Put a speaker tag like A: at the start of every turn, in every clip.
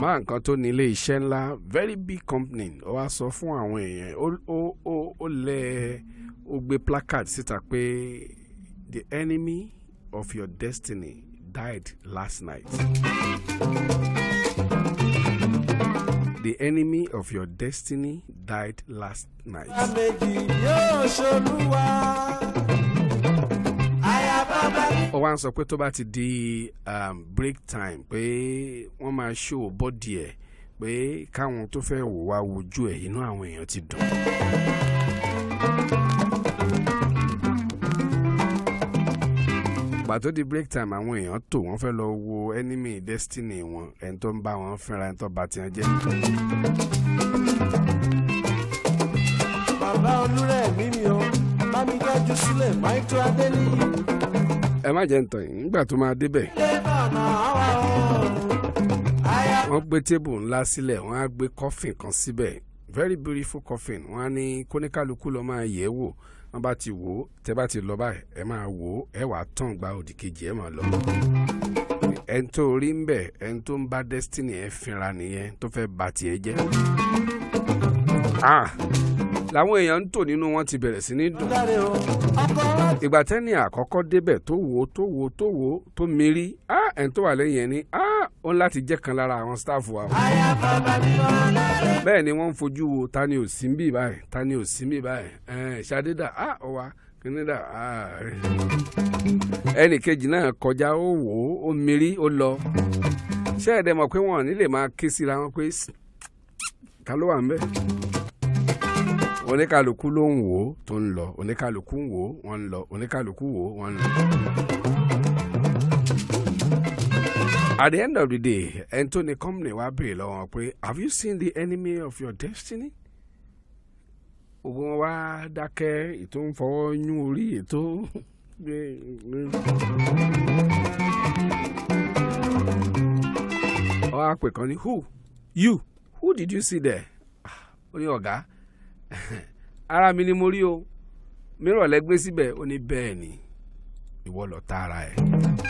A: màmá nǹkan tó ní ilé iṣẹ́ ńlá very big company ó wá sọ fún àwọn èèyàn ó ó ó ó lẹ ó gbé placard síta pé the enemy of your destiny died last night. The enemy of your destiny died last night.
B: méjì yóò ṣolúwa. aya bàbá mi.
A: ó wá ń sọ pé tó bá ti di um, break time pé wọ́n máa ṣó bọ́dì ẹ̀ pé káwọn tó fẹ́ wò wá wojú ẹ̀ inú àwọn èèyàn ti dùn. gbà tó di break time àwọn èèyàn tò wọ́n fẹ́ lọ wo enemy destiny wọn ẹni tó ń bá wọn fínra ẹni tó bá tiẹ̀ jẹ́.
B: bàbá olúrẹ̀ mi mi o bá mi dájú sílẹ̀ máìtó adéníyì.
A: ẹ má jẹ́ ntọ́ yìí nígbà tó máa débẹ̀
B: ilé bàbá wa o. aya
A: wọ́n gbé tébù ńlá sílẹ̀ wọ́n á gbé coffin kan síbẹ̀ very beautiful coffin wọ́n á ní kóníkálukú lọ máa yẹ̀ ẹ́ wò wọ́n bá ti wò ó tẹ́ bá ti lọ báyìí ẹ máa wò ó ẹ wàá tàn gba òdì kejì ẹ máa lọ. ẹni tó rí ń bẹ̀ ẹni tó ń bá destiny ẹ fínra nìyẹn tó fẹ́ bà tiẹ̀ jẹ́. Ah, làwọn èèyàn ń tò nínú wọn ti bẹ̀rẹ̀ sí ní dùn
B: dáre o. ọkọ láti.
A: ìgbà tẹ́ni àkọ́kọ́ débẹ̀ tó wò ó tó wò ó tó wò ó tó mérí ah ẹni tó wà lẹ́yìn ẹ̀ ní ah ó ń láti jẹ́ kan lára àwọn staff wa.
B: aya bàbá mi lọ.
A: bẹ́ẹ̀ ni wọ́n ń fojú wo ta ni ò sí ń bì báyìí ta ni ò sí ń bì báyìí ẹ̀ ṣadédà ah ó wa kìnìdà ah ẹnì kejì náà kọjá ó wò ó ó mérí ó lọ ṣé ẹ̀dẹ̀ mọ̀ pé wọ́n ò ní lè máa ké síra wọn pé "Sst, ta ló wà ń bẹ̀ oníkàlùkù ló ń wò ó tó ń lọ oníkàlùkù ń wò ó wọ́n ń lọ oníkàlùkù wò ó wọ́n ń lọ. at the end of the day ẹni tó ní company wa béèrè lọ́wọ́ wọn pé have you seen the enemy of your destiny? gbogbo wọn wá dákẹ́ ètò ń fọwọ́ yún orí ètò ọ á pè kan ní who you who did you see there? Ah, ó ní ọ̀gá ara mi ni mo rí o mìíràn lẹ́gbẹ́ síbẹ̀ ó ní bẹ́ẹ̀ ni ìwọ lọ tá ara ẹ̀.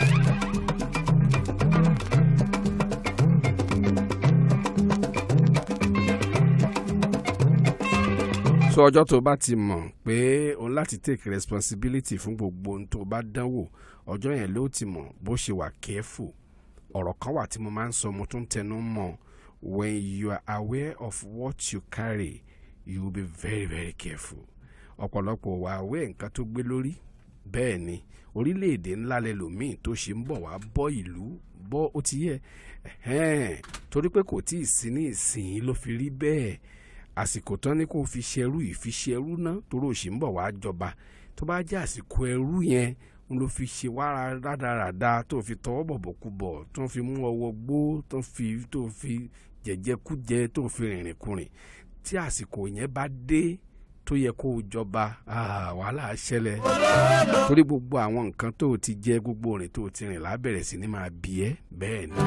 A: so ọjọ́ tó bá ti mọ̀ pé òun láti take responsibility fún gbogbo ohun tó bá dánwò ọjọ́ yẹn ló ti mọ̀ bó ṣe wà careful ọ̀rọ̀ kan wà tí mo máa ń sọ mo tún tẹnu mọ́ when you are aware of what you carry you will be very very careful ọ̀pọ̀lọpọ̀ wà aware nǹkan tó gbé lórí bẹ́ẹ̀ ni orílẹ̀-èdè ńlá lẹ́lòmíì tó ṣe ń bọ̀ wá bọ́ ìlú bọ́ ó ti yẹ ẹ̀hẹ́n, torí pé kò tí ì sí ní ìsìn ló fi rí bẹ́ẹ̀ àsìkò tán ni kò fi ṣerú ìfiṣerú náà torí òṣì ń bọ̀ wá jọba tó bá jẹ́ àsìkò ẹrú yẹn ń ló fi ṣe wàrà rádaràda tó fi tọwọ́ bọ̀bọ̀ kú bọ̀ tó fi mú ọwọ́ gbó tó fi tó fi jẹ̀jẹ̀kújẹ tó fi rìnrìn kurìn tí àsìkò yẹn bá dé tó yẹ kó o jọba ah, wàhálà ṣẹlẹ̀ torí gbogbo àwọn nǹkan tó o ti jẹ gbogbo òrìn tó o ti rìn lábẹ̀rẹ̀ sí ni máa bí ẹ́ bẹ́ẹ̀ ni.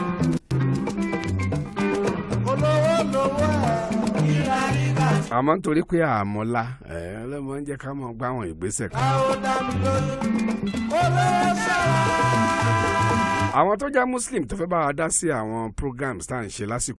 B: olówó lówó ẹ̀. ìlà ìgbà tí.
A: àmọ́ nítorí pé àmọ́lá ẹ̀ ọlọ́mọ ń jẹ́ ká mọ̀ gbá àwọn ìgbésẹ̀ kan.
B: a ó dá mi lójú. olówó sọ̀rọ̀.
A: àwọn tó já muslim tó fẹ́ bá wa dá sí àwọn programs tá à ń ṣe lásìkò